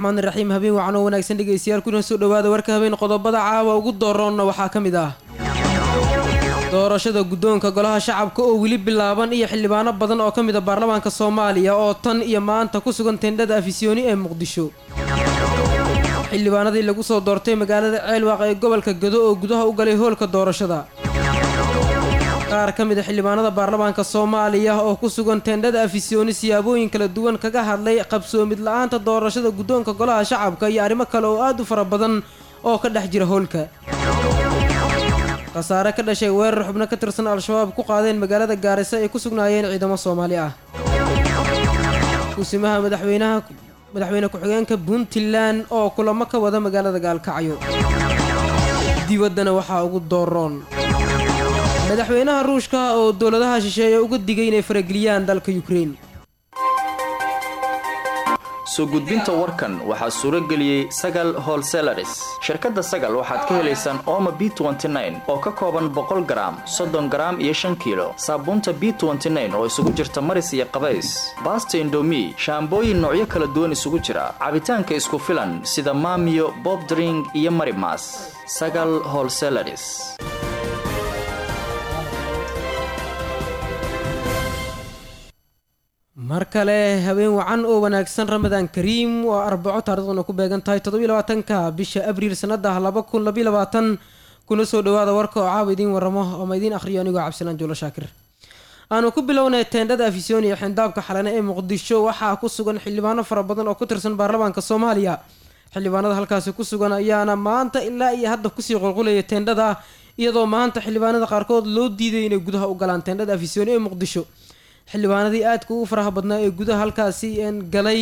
raxmaan iraxiim habeen wacan oo wanaagsan dhegaystayaal kuna soo dhowaada warka habeen qodobada caawa ugu dooroonna waxaa ka mid ah doorashada guddoonka golaha shacabka oo weli bilaaban iyo xildhibaano badan oo ka mid a baarlamaanka soomaaliya oo tan iyo maanta ku sugan tendhada afisyooni ee muqdisho xildhibaanadii lagu soo doortay magaalada ceelwaaq ee gobolka gado oo gudaha u galay hoolka doorashada qaar ka mid a xildhibaanada baarlamaanka soomaaliya oo ku sugan tendhada afisyooni siyaabooyin kala duwan kaga hadlay qabsoomid la-aanta doorashada guddoonka golaha shacabka iyo arrimo kale oo aad u fara badan oo ka dhex jira howlka khasaare ka dhashay weerar xubno ka tirsan al-shabaab ku qaadeen magaalada gaarisa ay ku sugnaayeen ciidamo soomaali ah kusimaha madaxweynaha madaxweyne ku-xigeenka puntland oo kulamo ka wada magaalada gaalkacyo dibaddana waxaa ugu dooroon madaxweynaha ruushka oo dowladaha shisheeye uga digay inay farageliyaan dalka yukrain soo gudbinta warkan waxaa suuro geliyey sagal holselaris shirkadda sagal waxaad ka helaysaan ooma b oo ka kooban boqol garaam soddon garaam iyo shan kiilo saabuunta b oo isugu jirta maris iyo qabays baasta indomi shaambooyin noocyo kala duwan isugu jira cabitaanka isku filan sida maamiyo bobdring iyo marimas sagal holselaris mar kale habeen wacan oo wanaagsan ramadaan kariim waa arbaco taariikhduna ku beegan tahay toddobylabaatanka bisha abriil sanada laba kun labayabaatan kuna soo dhawaada warka oo caawa idiin waramo ooma idiin akhriyo anigoo cabdisalaan juulo shaakir aanu ku bilownay teendhada afisyooni ee xindaabka xalane ee muqdisho waxaa ku sugan xildhibaano fara badan oo ku tirsan baarlamaanka soomaaliya xildhibaanada halkaasi ku sugan ayaana maanta ilaa iyo hadda kusii qulqulaya teendhada iyadoo maanta xildhibaanada qaarkood loo diiday inay gudaha u galaan teendhada afisyooni ee muqdisho xildhibaanadii aadka ugu faraha badnaa ee gudaha halkaasi galay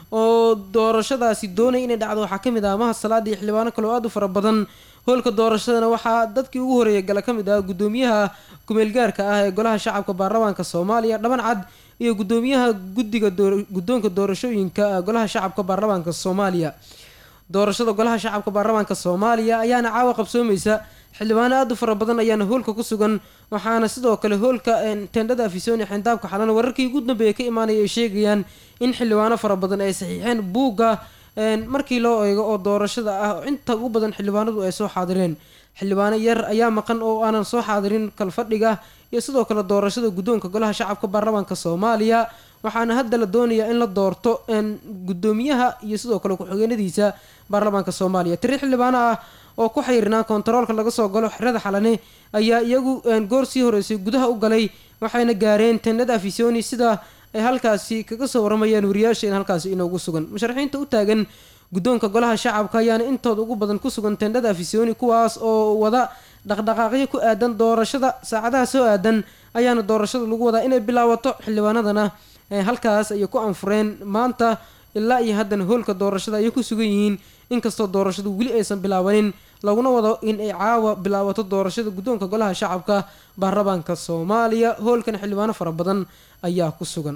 oo doorashadaasi doonay inay dhacdo waxaa kamid ah maha salaada iyo xildhibaano kale oo aad u fara badan hoolka doorashadana waxaa dadkii ugu horeeya gala ka mid ah gudoomiyaha kumeelgaarka ah ee golaha shacabka baarlamaanka soomaaliya dhaban cad iyo gudoomiyaha guddiga guddoonka doorashooyinka golaha shacabka baarlamaanka soomaaliya doorashada golaha shacabka baarlamaanka soomaaliya ayaana caawa qabsoomaysa xildhibaano aad u fara badan ayaana hoolka ku sugan waxaana sidoo kale hoolka tendhada afisyooni xindaabka xalan wararkii ugu dambeeya ka imaanaya ay sheegayaan in xildhibaano fara badan ay saxiixeen buugga markii loo eego oo doorashada ah inta ugu badan xildhibaanadu ay soo xaadireen xildhibaano yar ayaa maqan oo aanan soo xaadirin kalfadhiga iyo sidoo kale doorashada guddoonka golaha shacabka baarlamaanka soomaaliya waxaana hadda la doonayaa in la doorto gudoomiyaha iyo sidoo kale ku-xigeenadiisa baarlamaanka soomaaliya tiri xildhibaano ah oo ku xayirinaa kontaroolka laga soo galo xerada xalane ayaa iyagu goor sii horeysay gudaha u galay waxayna gaareen tendhada afisyooni sida ay halkaasi kaga soo waramayaan wariyaasha in halkaasi inoogu sugan musharaxiinta u taagan guddoonka golaha shacabka ayaana intooda ugu badan ku sugan tendhada afisyooni kuwaas oo wada dhaqdhaqaaqyo ku aadan doorashada saacadaha soo aadan ayaana doorashada lagu wadaa inay bilaabato xildhibaanadana halkaas ayay ku anfureen maanta ilaa iyo haddana hoolka doorashada ayay ku sugan yihiin inkastoo doorashadu weli aysan bilaabanin laguna wado in ay caawa bilaabato doorashada guddoonka golaha shacabka baarlamaanka soomaaliya hoolkan xildhibaano fara badan ayaa ku sugan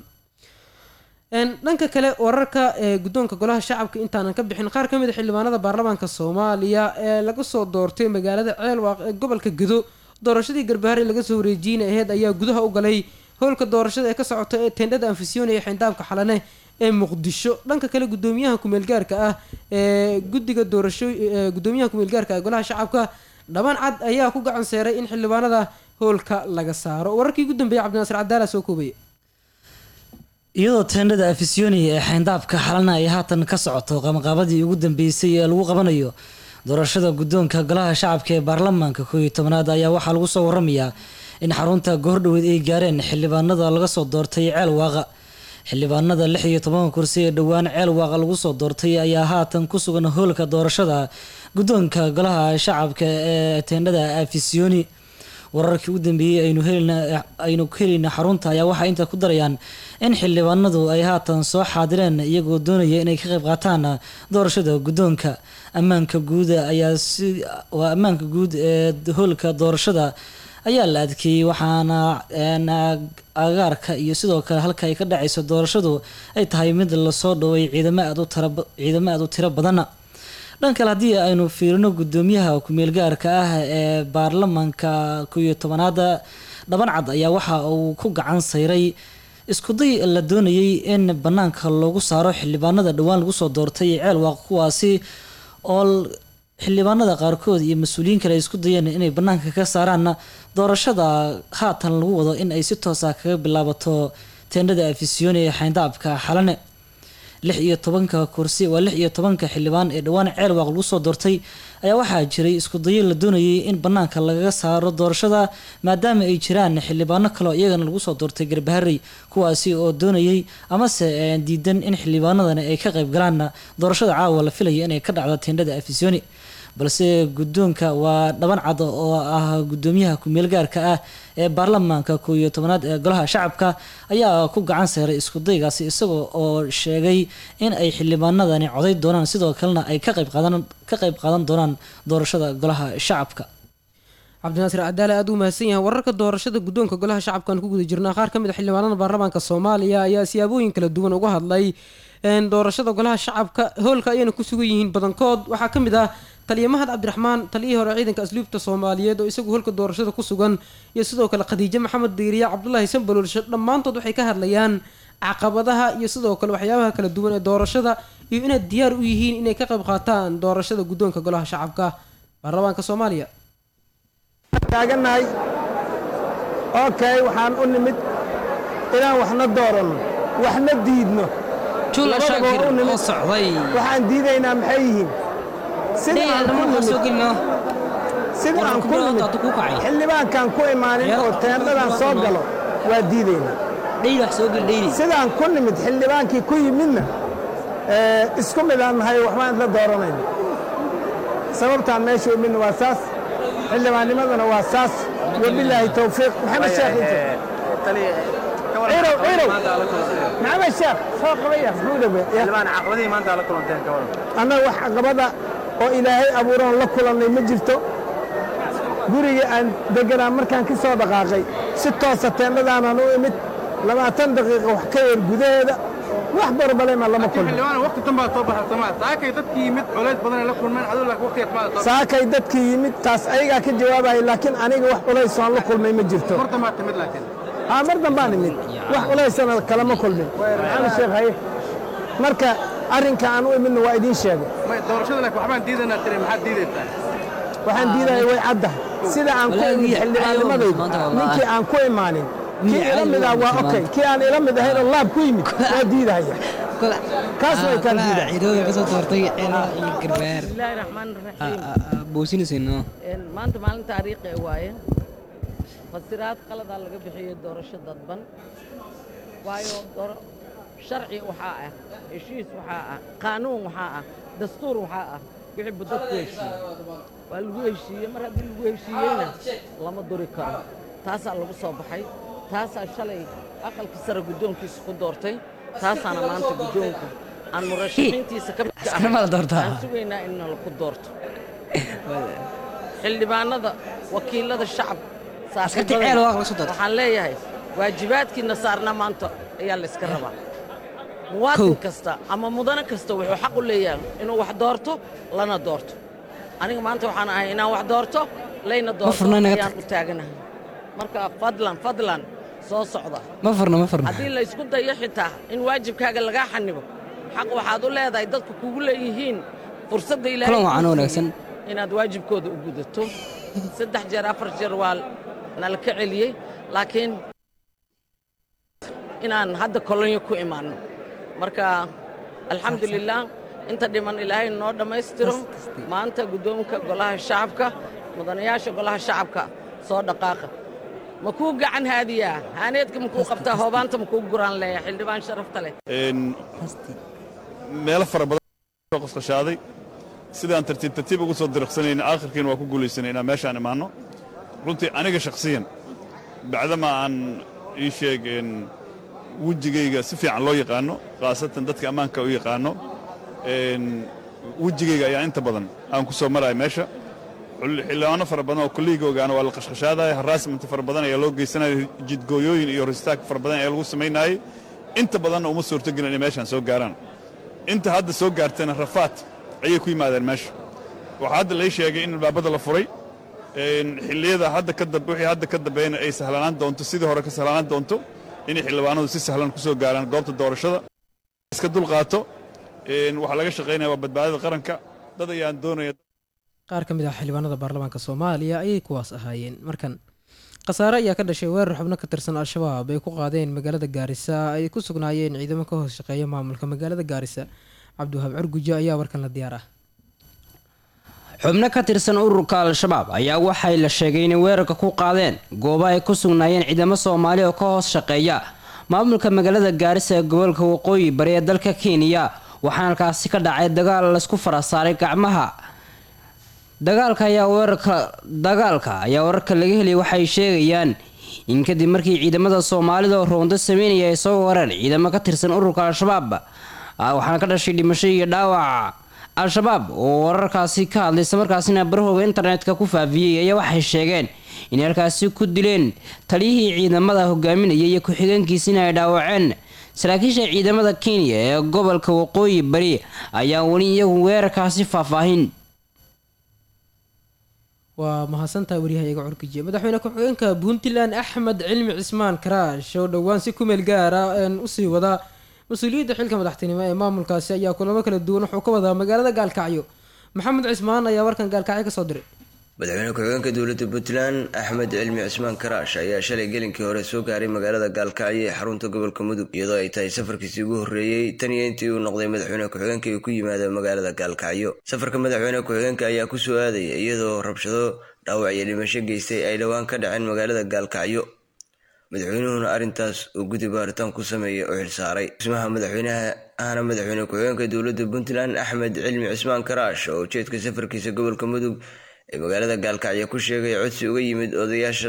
dhanka kale wararka ee guddoonka golaha shacabka intaanan ka bixin qaar ka mid a xildhibaanada baarlamaanka soomaaliya ee laga soo doortay magaalada ceelwaaq ee gobolka gado doorashadii garbaharey laga soo wareejiyeyna aheyd ayaa gudaha u galay howlka doorashada ee ka socota ee tendhada anfisyooni ee xindaabka xalane ee muqdisho dhanka kale gudoomiyaha kumeelgaarka ah ee guddiga doorasho gudoomiyaha kumeelgaarka ee golaha shacabka dhaban cad ayaa ku gacan seeray in xildhibaanada howlka laga saaro wararkii ugu dambeeyay cabdinaasir cadaala soo koobaya iyadoo teendhada afisyooni ee xeyndaabka xalana ay haatan ka socoto qabanqaabadii ugu dambeysay ee lagu qabanayo doorashada guddoonka golaha shacabka ee baarlamaanka koob iyo tobanaad ayaa waxaa lagu soo waramayaa in xarunta goordhoweed ay gaareen xildhibaanada laga soo doortay ceel waaqa xildhibaanada lix iyo tobanka kursi ee dhowaan ceel waaqa lagu soo doortay ayaa haatan ku sugan hoolka doorashada guddoonka golaha shacabka ee teendhada afisyooni wararkii u dambeeyey aynu ku helayna xarunta ayaa waxay inta ku darayaan in xildhibaanadu ay haatan soo xaadireen iyagoo doonaya inay ka qayb qaataan doorashada guddoonka ammaanka guud ayaa si waa ammaanka guud ee hoolka doorashada ayaa la adkeeyey waxaana agaarka iyo sidoo kale halka ay ka dhacayso doorashadu ay tahay mid lasoo dhoway ciidamo aad u ciidamo aad u tiro badan dhan kale haddii aynu fiirino guddoomiyaha ku-meelgaarka ah ee baarlamaanka kow iyo tobanaada dhaban cad ayaa waxa uu ku gacan sayray iskuday la doonayay in banaanka loogu saaro xildhibaanada dhowaan lagu soo doortay ceelwaaq kuwaasi oo xildhibaanada qaarkood iyo mas-uuliyiin kale ay isku dayeen inay banaanka ka saaraan doorashada haatan lagu wado in ay si toosa kaga bilaabato teendhada afisyooni ee xayndaabka xalane lix iyo tobanka kursi waa lix iyo tobanka xildhibaan ee dhowaan ceelwaaq lagu soo doortay ayaa waxaa jiray iskudayo la doonayay in banaanka lagaga saaro doorashada maadaama ay jiraan xildhibaano kaleo iyagana lagu soo doortay garbaharey kuwaasi oo doonayay amase diidan in xildhibaanadani ay ka qayb galaan doorashada caawa la filaya inay ka dhacdo teendhada afisyooni balse guddoonka waa dhaban cad oo ah guddoomiyaha ku-meel gaarka ah ee baarlamaanka koo iyo tobanaad ee golaha shacabka ayaa ku gacan seeray iskudaygaasi isagoo oo sheegay in ay xildhibaanadani coday doonaan sidoo kalena ay ka qayb qaadan ka qayb qaadan doonaan doorashada golaha shacabka cabdinaasir cadaale aada u mahadsan yahay wararka doorashada guddoonka golaha shacabkaan ku guda jirnaa qaar ka mid a xildhibaanada baarlamaanka soomaaliya ayaa siyaabooyin kala duwan uga hadlay doorashada golaha shacabka hoolka ayayna ku sugan yihiin badankood waxaa ka mid ah taliya mahad cabdiraxmaan taliyihii hore ciidanka asluubta soomaaliyeed oo isagu holka doorashada ku sugan iyo sidoo kale khadiijo maxamed diiriya cabdulaahi sanbaloolshe dhammaantood waxay ka hadlayaan caqabadaha iyo sidoo kale waxyaabaha kala duwan ee doorashada iyo inay diyaar u yihiin inay ka qayb qaataan doorashada guddoonka golaha shacabka baarlamaanka soomaaliya taaganahay okay waxaan u nimid inaan waxna dooranno waxna diidno jula shaakir oo socday waxaan diidaynaa maxay yihiin sida aan ku nimid sida aan ku nimid xildhibaankaan ku imaanin oo teendhadan soo galo waa diidaynaa sidaan ku nimid xildhibaankii ku yimidna isku mid aan nahay waxbaan isla dooranayna sababtaan meesha u midna waa saas xildhibaannimadana waa saas wabilaahi towfiiq maxamed sheekh cirow cirow maxamed sheekh soo qabaya muxuu dhabe annaga wax caqabada oo ilaahay abuuroon la kulannay ma jirto gurigii aan deganaa markaan ka soo dhaqaaqay si toosa teendhadaanaan u imid labaatan daqiiqa wax ka yar gudaheeda wax barbalema lama kulmosaakay dadkii yimid taas ayagaa ka jawaabaya laakiin aniga wax culaysoon la kulmay ma jirto haa mar dambaan imid wax culaysana kalama kulmin maxamed sheekh haye marka arrinka aan u imidna waa idiin sheegay waxaan diidaya way caddahay sida aan ku imid xildhibaannimadayda ninkii aan ku imaanin kii ila mid ah waa okay kii aan ila mid ahayn oo laab ku yimid waa diidahaya kaas way kaan maanta maalin taariikhi waaye fasiraad qaladaa laga bixiyey doorasho dadban waayo sharci waxaa ah heshiis waxaa ah qaanuun waxaa ah dastuur waxaa ah wixii budad ku heshiiyey waa lagu heshiiyey mar haddii lagu heshiiyeyna lama duri karo taasaa lagu soo baxay taasaa shalay aqalka sare guddoonkiisa ku doortay taasaana maanta guddoonka aan murashaxiintiisa ka aan sugaynaa in nalaku doorto xildhibaanada wakiilada shacab waxaan leeyahay waajibaadkiina saarna maanta ayaa layska rabaa muwaadin kasta ama mudane kasta wuxuu xaq u leeyahay inuu wax doorto lana doorto aniga maanta waxaan ahay inaan wax doorto layna doorto ayaan u taaganahay marka fadlan fadlan soo socda haddii laysku dayo xitaa in waajibkaaga lagaa xanibo xaq waxaad u leedahay dadku kugu leeyihiin fursadda ilaahay inaad waajibkooda u gudato saddex jeer afar jeer waa nala ka celiyey laakiin inaan hadda kolonyo ku imaanno marka alxamdulilah inta dhiman ilaahay noo dhammaystiro maanta guddoonka golaha shacabka mudanayaasha golaha shacabka soo dhaqaaqa ma kuu gacan haadiyaa haaneedka makuu qabtaa hoobaanta makuu guraan leeya xildhibaan sharafta leh meelo fara badan qosqashaaday sidaan tartiib tartiib ugu soo diriqsanayna aakhirkiina waa ku guulaysanay inaan meeshaan imaanno runtii aniga shakhsiyan bacdama aan ii sheeg wejigayga si fiican loo yaqaanno khaasatan dadka ammaanka u yaqaanno wejigayga ayaa inta badan aan ku soo maraya meesha xildhibaano fara badan oo kolliigoogaana waa la qashqashaadaya haraasmanta fara badan ayaa loo geysanaya jidgooyooyin iyo horistaag fara badan ayaa lagu samaynaayey inta badanna uma suurtogelin inay meeshaan soo gaaraan inta hadda soo gaartana rafaad ayay ku yimaadeen meesha waxaa hadda lay sheegay in albaabada la furay xilliyada hadda ka wixii hadda ka dambeeyna ay sahlanaan doonto sidii hore ka sahlanaan doonto inay xildhibaanadu si sahlan ku soo gaaraan goobta doorashada iska dulqaato waxaa laga shaqaynaya waa badbaadada qaranka dad ayaan doonaya qaar ka mid ah xildhibaanada baarlamaanka soomaaliya ayay kuwaas ahaayeen markan khasaare ayaa ka dhashay weerar xubno ka tirsan al-shabaab ay ku qaadeen magaalada gaarisa ay ku sugnaayeen ciidamo ka hoos shaqeeya maamulka magaalada gaarisa cabdiwahaab curgujo ayaa warkan la diyaar ah xubno ka tirsan ururka al-shabaab ayaa waxay la sheegay inay weerarka ku qaadeen goobo ay ku sugnaayeen ciidamo soomaali oo ka hoos shaqeeya maamulka magaalada gaarisa ee gobolka waqooyi bari ee dalka kenya waxaana halkaasi ka dhacay dagaal laysku farasaaray gacmaha dagaalka ayaa weerarka dagaalka ayaa wararka laga heliyay waxay sheegayaan in kadib markii ciidamada soomaalida oo roonto sameynaya ay soo wareen ciidamo ka tirsan ururka al-shabaab waxaana ka dhashay dhimasho iyo dhaawac al-shabaab oo wararkaasi ka hadlay islamarkaasina barahooga internetka ku faafiyey ayaa waxay sheegeen inay halkaasi ku dileen taliyihii ciidamada hogaaminaya iyo ku-xigeenkiisina ay dhaawaceen saraakiisha ciidamada kenya ee gobolka waqooyi bari ayaa weli iyagu weerarkaasi faahfaahin waa mahadsantaha waryahayaga curkijiye madaxweyne ku-xigeenka puntland axmed cilmi cismaan karaash oo dhowaan si kumeel gaara usii wadaa mas-uuliyadda xilka madaxtinimo ee maamulkaasi ayaa kulamo kala duwan wuxuu ka wadaa magaalada gaalkacyo maxamed cismaan ayaa warkan gaalkacyo kasoo diray madaxweyne ku-xigeenka dowladda puntland axmed cilmi cismaan karaash ayaa shalay gelinkii hore soo gaaray magaalada gaalkacyo ee xarunta gobolka mudug iyadoo ay tahay safarkiisii ugu horreeyey tan iyo intii uu noqday madaxweyne ku-xigeenka uu ku yimaado magaalada gaalkacyo safarka madaxweyne ku-xigeenka ayaa ku soo aadaya iyadoo rabshado dhaawac iyo dhimasho geystay ay dhowaan ka dhaceen magaalada gaalkacyo madaxweynuhuna arrintaas uu guddi baaritaan ku sameeyey oo xilsaaray dhismaha madaxweynaha ahna madaxweyne ku-xigeenka dowladda puntland axmed cilmi cismaan karaash oo ujeedka safarkiisa gobolka mudug ee magaalada gaalkacyo ku sheegay codsi uga yimid odayaasha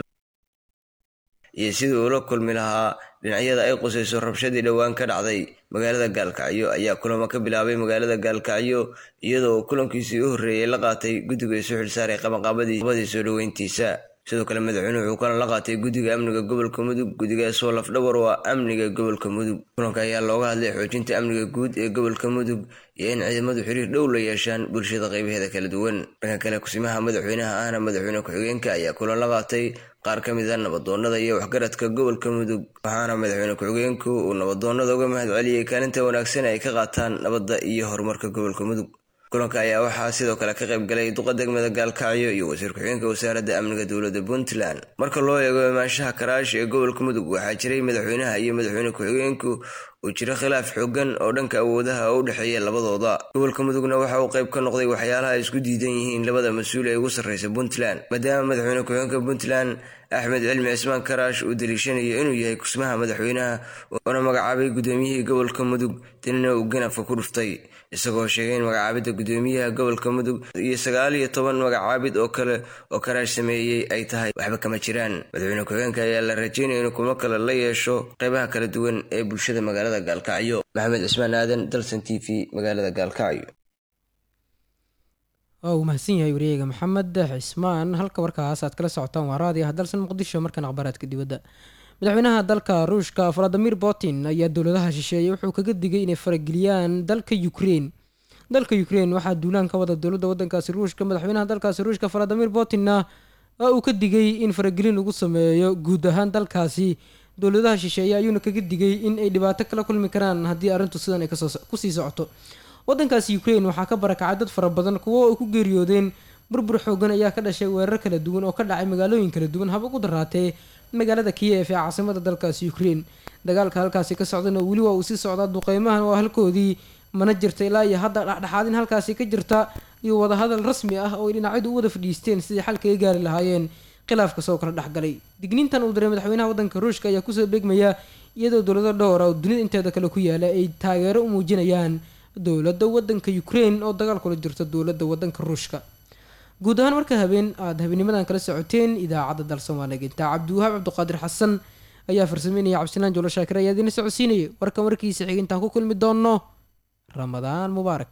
iyo sidii uula kulmi lahaa dhinacyada ay qusayso rabshadii dhowaan ka dhacday magaalada gaalkacyo ayaa kulamo ka bilaabay magaalada gaalkacyo iyadoo kulankiisii u horreeyay la qaatay guddiga isu xilsaaray qabanqaabadii soo dhoweyntiisa sidoo kale madaxweynuhu wuxuu kana la qaatay guddiga amniga gobolka mudug guddigaas oo lafdhabar u ah amniga gobolka mudug kulanka ayaa looga hadlay xoojinta amniga guud ee gobolka mudug iyo in ciidamadu xiriir dhow la yeeshaan bulshada qaybaheeda kala duwan dhanka kale kusimaha madaxweynaha ahna madaxweyne ku-xigeenka ayaa kulan la qaatay qaar ka mid a nabadoonnada iyo waxgaradka gobolka mudug waxaana madaxweyne ku-xigeenku uu nabadoonnada uga mahad celiyey kaalinta wanaagsan ay ka qaataan nabadda iyo horumarka gobolka mudug kulanka ayaa waxaa sidoo kale ka qayb galay duqa degmada gaalkacyo iyo wasiir ku-xigeenka wasaaradda amniga dowladda puntland marka loo eego imaanshaha karaash ee gobolka mudug waxaa jiray madaxweynaha iyo madaxweyne ku-xigeenku uu jiro khilaaf xoogan oo dhanka awoodaha u dhexeeya labadooda gobolka mudugna waxa uu qayb ka noqday waxyaalaha ay isku diidan yihiin labada mas-uul ee ugu sarreysa puntland maadaama madaxweyne ku-xigeenka puntland axmed cilmi cismaan karaash uu daliishanayo inuu yahay kusmaha madaxweynaha uuna magacaabay gudoomiyihii gobolka mudug danina uu ganafka ku dhuftay isagoo sheegay in magacaabidda gudoomiyaha gobolka mudug iyo sagaal iyo toban magacaabid oo kale oo karaash sameeyey ay tahay waxba kama jiraan madaxweyne ku-xigeenka ayaa la rajeynaya inuu kulmo kale la yeesho qaybaha kala duwan ee bulshada magaalada gaalkacyo maxamed cismaan aadan dalsan t v magaalada gaalkacyo waa uu mahadsan yahay wariyeyga maxamed cismaan halka warkaas aad kala socotaan waa raadiah dalsan muqdisho markan akhbaaraadka dibadda madaxweynaha dalka ruushka valadimir putin ayaa dowladaha shisheeye wuxuu kaga digay inay farageliyaan dalka ukrein dalka ukrein waxaa duulaan ka wada dowladda wadankaasi ruushka madaxweynaha dalkaasi ruushka valadimir putinna waa uu ka digay in faragelin lagu sameeyo guud ahaan dalkaasi dowladaha shisheeye ayuuna kaga digay in ay dhibaato kala kulmi karaan haddii arrintu sidan ay kusii socoto wadankaasi ukrein waxaa ka barakacay dad fara badan kuwo ay ku geeriyoodeen burbur xoogan ayaa ka dhashay weerar kala duwan oo ka dhacay magaalooyin kala duwan haba ku daraatee magaalada kiyef ee caasimada dalkaasi ukrein dagaalka halkaasi ka socdana weli waa uu sii socdaa duqeymahan waa halkoodii mana jirta ilaa iyo hadda dhexdhexaadin halkaasi ka jirta iyo wadahadal rasmi ah oo ay dhinacyadu u wada fadhiisteen sidii xal kaga gaari lahaayeen khilaafka soo kala dhexgalay digniintan uu diray madaxweynaha wadanka ruushka ayaa kusoo beegmaya iyadoo dowlado dhowra oo dunida inteeda kale ku yaala ay taageero u muujinayaan dowladda wadanka ukrein oo dagaal kula jirta dowladda wadanka ruushka guud ahaan marka habeen aada habeenimadan kala socoteen idaacadda dal soomaaliga intaa cabdiwahaab cabdiqaadir xasan ayaa farsameynaya cabdisalaan jolo shaakir ayaa idiina socodsiinaya warkan warkiisa xig intaan ku kulmi doonno ramadaan mubaarak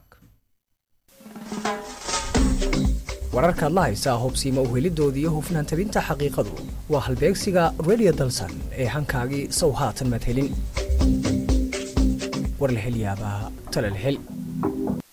wararkaad la haysaa hobsiima uhelidooda iyo hufnaan tabinta xaqiiqadu waa halbeegsiga redio dalsan ee hankaagii sow haatan madhelin war la hel yaabaa tala la hel